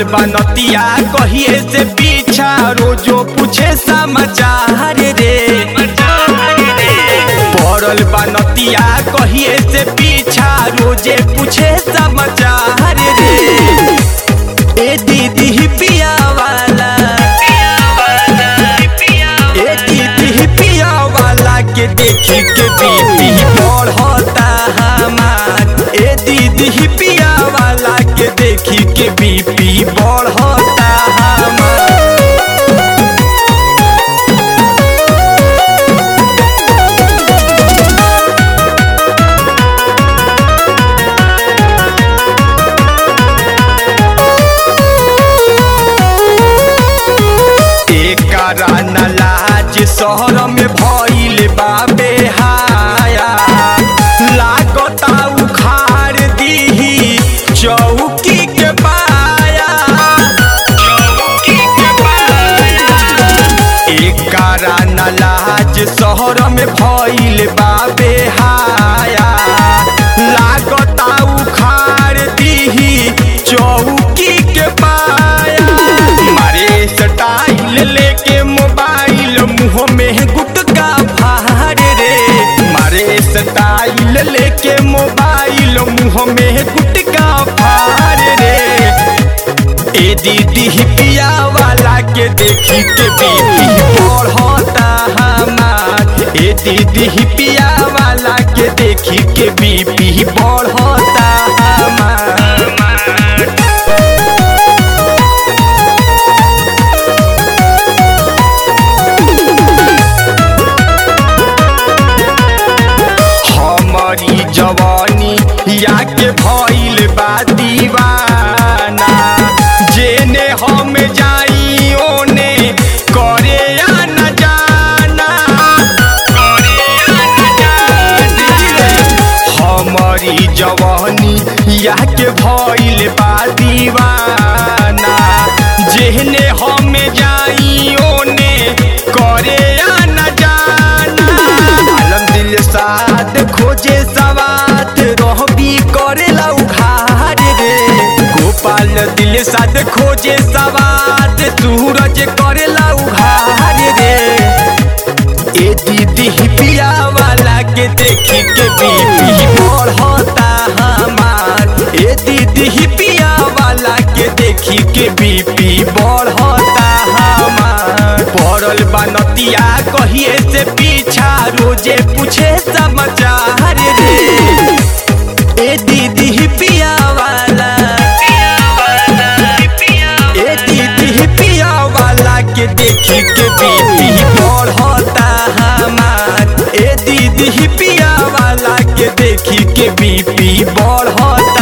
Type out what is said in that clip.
बनतिया कहिए से पीछा रोजो पूछे समाचार रे पड़ल बनतिया कहिए से पीछा रोजे पूछे समाचार रे ए दीदी पिया वाला ए दीदी पिया वाला के देखी के बीपी बढ़ता हमार ए दीदी पिया वाला के देखी के बीपी बढ़ता हमार एकरा न लाज शहर में भइल बाबे हाया लागता उखाड़ दीही चौकी के पाया चौकी के पाया एकरा न लाज शहर में भइल बाबे हाया लागता उखाड़ दीही चौकी के पाया मारे स्टाइल लेके मोबाइल मुंह में गुटका फाड़ रे मारे स्टाइल लेके मोबाइल मुंह में गुटका फाड़ रे ए दीदी पिया वाला के देखी के बीपी बढ़ता हमार ए दीदी पिया वाला के देखी के बीपी बढ़ता हमार हमारी जवानी या के भइल बा दीवाना जेने हम जाई ओने करे या न जाना करे या न जाना हमारी जवानी या के भइल बा दीवाना जेने हम जाई ओने करे या न जाना आलम दिल साथ खोजे सवात रहबी करेला उघार रे गोपाल दिल साथ खोजे सवात सूरज करेला उघार रे ए दीदी पिया वाला के देखी के बीपी बढ़ता हमार ए दीदी पिया वाला के देखी के बीपी बढ़ता हमार पड़ल बनतिया कहिए से पीछा रोजे पूछे समाचार रे ए दीदी पिया वाला ए दीदी पिया वाला के देखी के बीपी बढ़ता हमार ए दीदी पिया वाला के देखी के बीपी बढ़ता